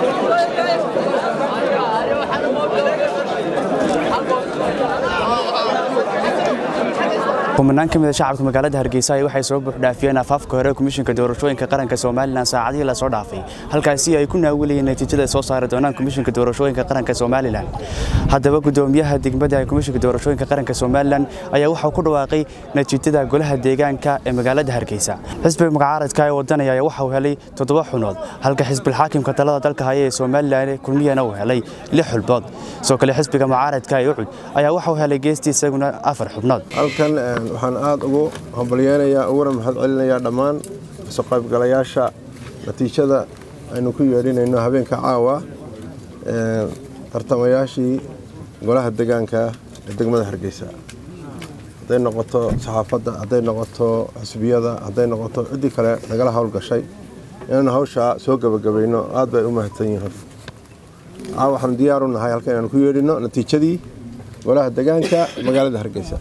kumanaan ka mida shacabka magaalada hargeysa ay waxay soo buuxdhaafiyeen afaafka hore komishinka doorashooyinka qaranka somalilan saacadihii lasoo dhaafay halkaasi ay ku naawilayeen natiijada ay soo saari doonaan komishinka doorashooyinka qaranka somalilan haddaba gudoomiyaha degmada ee komishinka doorashooyinka qaranka somalilan ayaa waxaa ku dhawaaqay natiijada golaha deegaanka ee magaalada hargeysa xisbiga mucaaradka ee wadanaya ayaa waxa uu helay toddoba xunood halka xisbilxaakimka talada dalka haya ee somalilan kulmiyana uu helay lix xulbood sidoo kale xisbiga mucaaradka ee ucud ayaa waxa uu helay geestii isaguna afar xubnood halkan waxaan aada ugu hambalyeynayaa uguna mahad celinayaa dhammaan kasoo qaybgalayaasha natiijada aynu ku yeedhinayno habeenka caawa tartamayaashii golaha degaanka ee degmada hargeysa hadday noqoto saxaafadda hadday noqoto xisbiyada hadday noqoto ciddii kale nagala howlgashay inaanu hawshaa soo gebagabayno aad bay u mahadsan yihiin caawa waxaanu diyaaru nahay halkan inaanu ku yeedhino natiijadii golaha degaanka magaalada hargeysa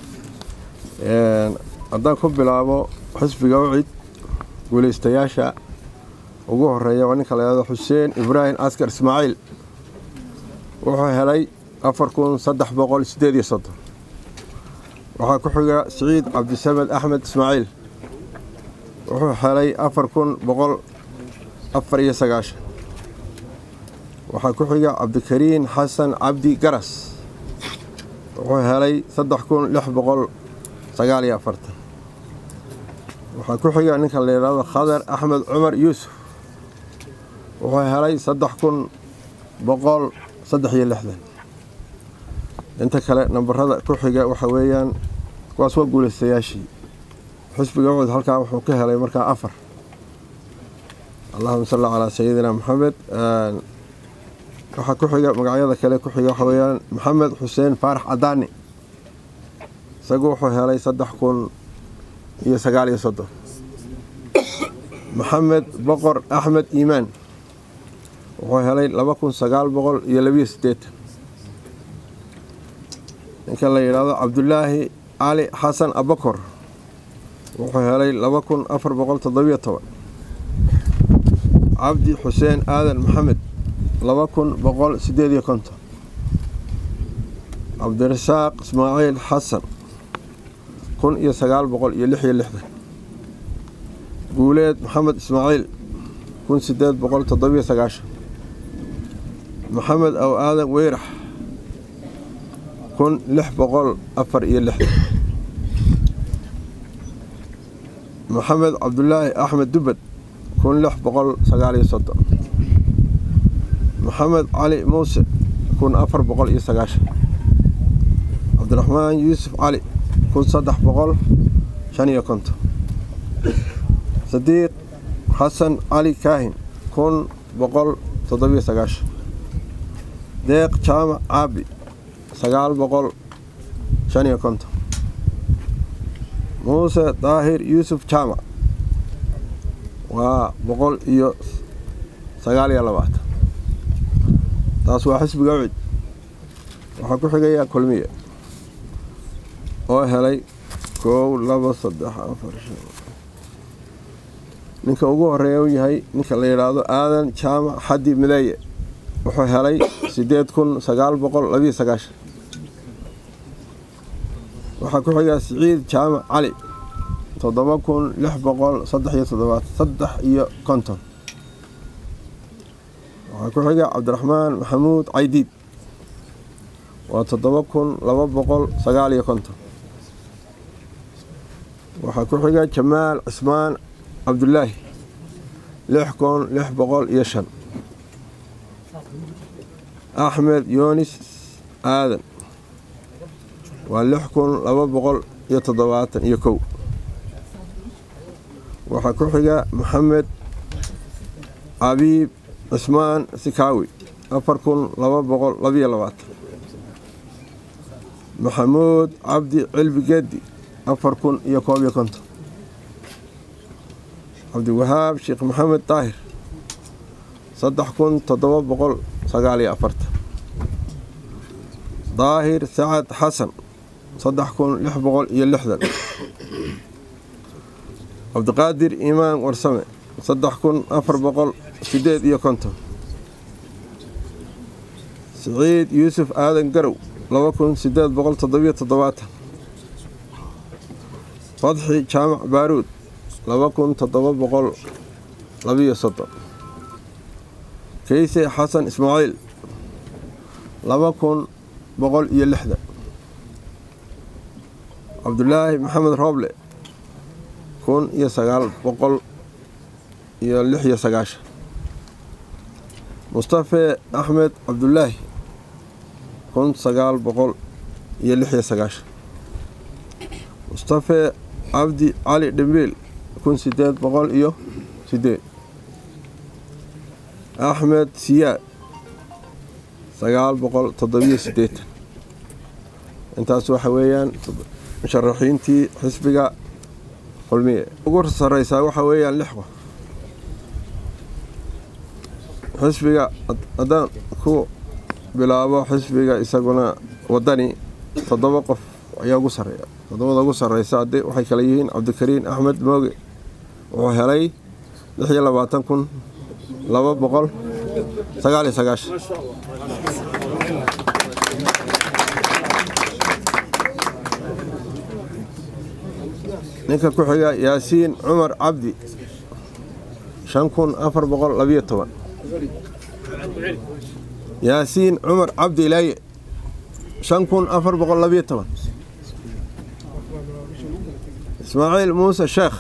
haddaan ku bilaabo xisbiga ucid guulaystayaasha ugu horeeya waa ninka layhahdo xuseen ibraahim askar ismaaciil wuxuu helay afar kun saddex boqol sideed iyo soddon waxaa ku xiga siciid cabdisamed axmed ismaaciil wuxuu helay afar kun boqol afar iyo sagaashan waxaa ku xiga cabdikariin xasan cabdi garas wuxuu helay saddex kun lix boqol sagaal iyo afartan waxaa ku xiga ninka la yidhaahdo khadar axmed cumar yuusuf wuxuu helay saddex kun boqol saddex iyo lixdan inta kale nambarada ku xiga waxa weeyaan kuwaas waa guulaystayaashii xisbiga ucud halkaa wuxuu ka helay markaa afar allahuma salli calaa sayidina maxamed waxaa ku xiga magacyada kale ku xiga waxa weeyaan maxamed xuseen faarax cadaani isagu wuxuu helay saddex kun iyo sagaal iyo soddon maxamed boqor axmed iimaan wuxuu helay laba kun sagaal boqol iyo labiyo siddeetan ninka la yidhaahdo cabdulaahi cali xasan abakor wuxuu helay laba kun afar boqol toddobiyo toban cabdi xuseen aadan maxamed laba kun boqol siddeed iyo konton cabdirasaaq ismaaciil xasan kun iyo sagaal boqol iyo lix iyo lixdan guuleed maxamed ismaaciil kun sideed boqol toddobiyo sagaashan maxamed aw aadan weyrax kun lix boqol afar iyo lixdan maxamed cabdulaahi axmed dubad kun lix boqol sagaal iyo soddon maxamed cali muuse kun afar boqol iyo sagaashan cabdiraxmaan yuusuf cali kun saddex boqol shan iyo konton sadiiq xasan cali kaahin kun boqol toddobiyo sagaashan deeq jaamac caabi sagaal boqol shan iyo konton muuse daahir yuusuf jaamac waa boqol iyo sagaal iyo labaatan taas waa xisbiga ucid waxaa ku xigayaa kulmiye oo helay koow labo saddex afar shan ninka ugu horeeya u yahay ninka la yidhaahdo aadan jaamac xaddi mideeye wuxuu helay siddeed kun sagaal boqol labiyo sagaashan waxaa ku xigaa siciid jaamac cali toddoba kun lix boqol saddex iyo toddobaad saddex iyo konton waxaa ku xiga cabdiraxmaan maxamuud caydiid waa toddoba kun laba boqol sagaal iyo konton waxaa ku xiga jamaal cismaan cabdulaahi lix kun lix boqol iyo shan axmed yoonis aadan waa lix kun laba boqol iyo toddobaatan iyo kow waxaa ku xiga maxamed cabiib cismaan sikaawi afar kun laba boqol labiyo labaatan maxamuud cabdi cilbi geedi afar kun iyo koob iyo konton cabdiwahaab sheekh maxamed daahir saddex kun toddoba boqol sagaal iyo afartan daahir sacad xasan saddex kun lix boqol iyo lixdan cabdiqaadir iimaan warsame saddex kun afar boqol sideed iyo konton siciid yuusuf aadan garow laba kun sideed boqol toddobiyo toddobaatan fadxi jaamac baaruud laba kun toddoba boqol labiyo soddon keyse xasan ismaaciil laba kun boqol iyo lixdan cabdulaahi maxamed rooble kun iyo sagaal boqol iyo lix iyo sagaashan mustafe axmed cabdulaahi kun sagaal boqol iyo lix iyo sagaashan mustafe cabdi cali dhimbiil kun sideed boqol iyo sideed axmed siyaad sagaal boqol toddobiyo sideetan intaas waxa weeyaan musharaxiintii xisbiga kulmiye ugu sareysaa waxaa weeyaan lix qof xisbiga haddaan ku bilaabo xisbiga isaguna wadani toddoba qof ayaa ugu sareeya toddobada ugu sareysa ade waxay kale yihiin cabdikariin axmed mooge wuxuu helay lix iyo labaatan kun laba boqol sagaal iyo sagaashan ninka ku xiga yaasiin cumar cabdi shan kun afar boqol labiyo toban yaasiin cumar cabdi ilaaye shan kun afar boqol labiyo toban ismaaciil muuse sheekh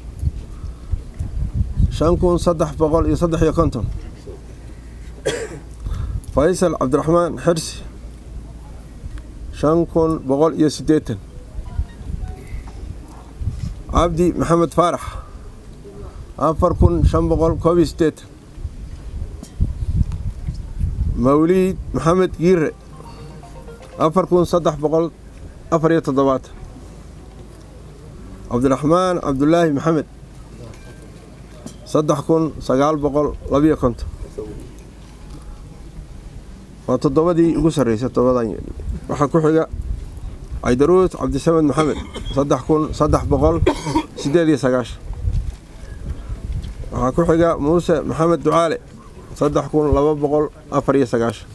shan kun saddex boqol iyo saddex iyo konton faysal cabdiraxmaan xirsi shan kun boqol iyo siddeetan cabdi maxamed faarax afar kun shan boqol koob iyo siddeetan mawliid maxamed giire afar kun saddex boqol afar iyo toddobaatan cabdiraxmaan cabdulaahi maxamed saddex kun sagaal boqol labiyo konton waa toddobadii ugu sarreysay toddobadan waxaa ku xiga caydaruus cabdisamed maxamed saddex kun saddex boqol sideed iyo sagaashan waxaa ku xiga muuse maxamed ducaale saddex kun laba boqol afar iyo sagaashan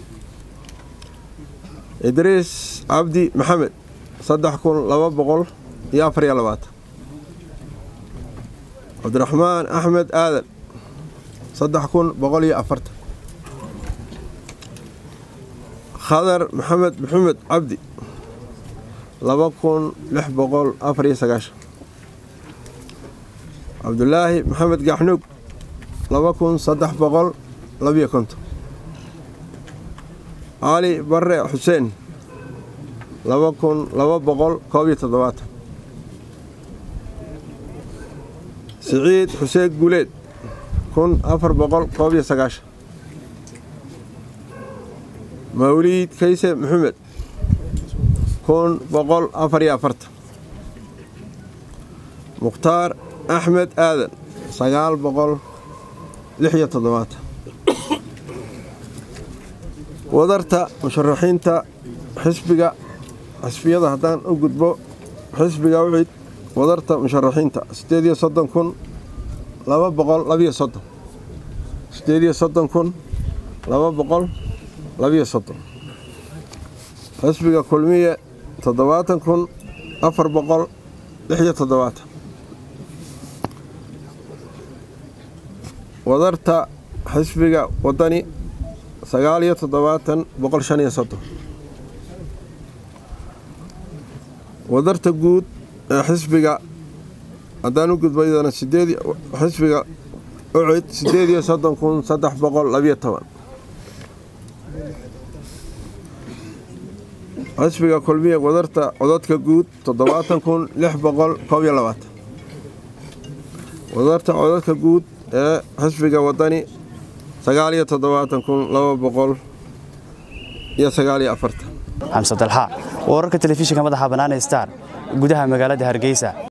idriis cabdi maxamed saddex kun laba boqol iyo afar iyo labaatan cabdiraxmaan axmed aadan saddex kun boqol iyo afartan khadar maxamed maxamed cabdi laba kun lix boqol afar iyo sagaashan cabdulaahi maxamed gaxnuug laba kun saddex boqol labiyo konton cali bare xuseen laba kun laba boqol koob iyo toddobaatan siciid xuseen guuleed kun afar boqol koob iyo sagaashan mawliid kayse maxamed kun boqol afar iyo afartan mukhtaar axmed aadan sagaal boqol lix iyo toddobaatan wadarta musharaxiinta xisbiga xisbiyada haddaan u gudbo xisbiga wixid wadarta musharaxiinta sideed iyo soddon kun laba boqol labiyo soddon sideed iyo soddon kun laba boqol labiyo soddon xisbiga kulmiye toddobaatan kun afar boqol lix iyo toddobaatan wadarta xisbiga wadani sagaal iyo toddobaatan boqol shan iyo soddon wadarta guud ee xisbiga haddaan u gudbo iyadana sideed xisbiga ucid sideed iyo soddon kun saddex boqol labiyo toban xisbiga kulmiya wadarta codadka guud toddobaatan kun lix boqol koob iyo labaatan wadarta codadka guud ee xisbiga wadani sagaal iyo toddobaatan kun laba boqol iyo sagaal iyo afartan xamse dalxa wararka telefishinka madaxa bannaan ee star gudaha magaalada hargeysa